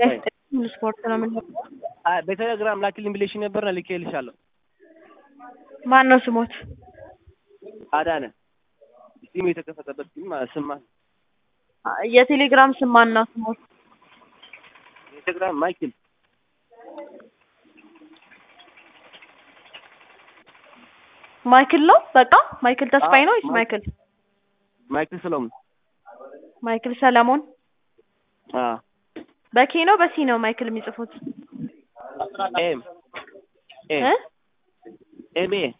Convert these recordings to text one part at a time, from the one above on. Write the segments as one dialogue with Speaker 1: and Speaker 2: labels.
Speaker 1: ሙሉ ስፖርት ነው የምንለው።
Speaker 2: አይ በቴሌግራም ላኪልኝ ብለሽ ነበርና ልኬልሻለሁ።
Speaker 1: ማን ነው ስሞት?
Speaker 2: አዳነ ሲሙ የተከፈተበት ግን ማለት ስማ
Speaker 1: የቴሌግራም ስም ማን ነው ስሞት?
Speaker 2: የቴሌግራም ማይክል
Speaker 1: ማይክል ነው በቃ ማይክል ተስፋዬ ነው ወይስ
Speaker 2: ማይ-
Speaker 1: ማይክል
Speaker 2: ማይክል ሰሎሞን
Speaker 1: ማይክል ሰለሞን?
Speaker 2: አ
Speaker 1: በኬ ነው በሲ ነው ማይክል የሚጽፉት?
Speaker 2: ኤም ኤም
Speaker 1: እ
Speaker 2: ኤም ኤ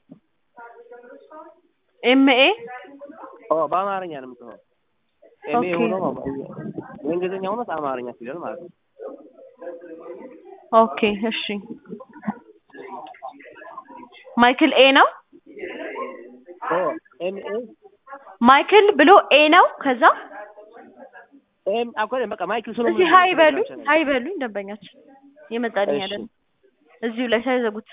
Speaker 1: ኤምኤ
Speaker 2: ኦ በአማርኛ ነው የምጽፈው። ኤም ኤ
Speaker 1: ኦኬ።
Speaker 2: ሆኖ በእንግሊዝኛ ሆኖ አማርኛ ፊደል ማለት ነው።
Speaker 1: ኦኬ እሺ። ማይክል ኤ ነው
Speaker 2: ኦ ኤም ኤ
Speaker 1: ማይክል ብሎ ኤ ነው ከዛ
Speaker 2: ኤም አኮለ በቃ ማይክል ሰሎሞን
Speaker 1: እዚህ ሀይ በሉኝ ሀይ በሉኝ ደንበኛችን የመጣልኝ
Speaker 2: እሺ።
Speaker 1: አይደለም እዚሁ ላይ ሳይዘጉት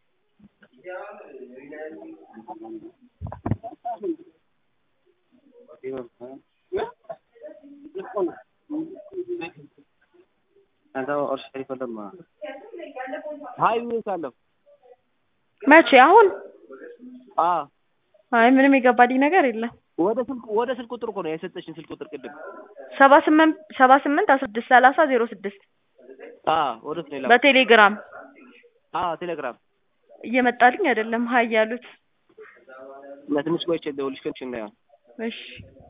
Speaker 2: ሀይ ብዬሻለሁ።
Speaker 1: መቼ አሁን
Speaker 2: አ
Speaker 1: አይ ምንም የገባልኝ ነገር የለም
Speaker 2: ወደ ስልክ ወደ ስልክ ቁጥር እኮ ነው የሰጠሽኝ ስልክ ቁጥር ቅድም።
Speaker 1: ሰባ ስምንት ሰባ ስምንት አስራ ስድስት ሰላሳ ዜሮ ስድስት
Speaker 2: አ ወደ እሱ ነው የላኩት።
Speaker 1: በቴሌግራም
Speaker 2: አ ቴሌግራም
Speaker 1: እየመጣልኝ አይደለም ሀይ ያሉት
Speaker 2: እና ትንሽ ቆይቼ ልደውልልሽ ከእንትን እንዳይሆን
Speaker 1: እሺ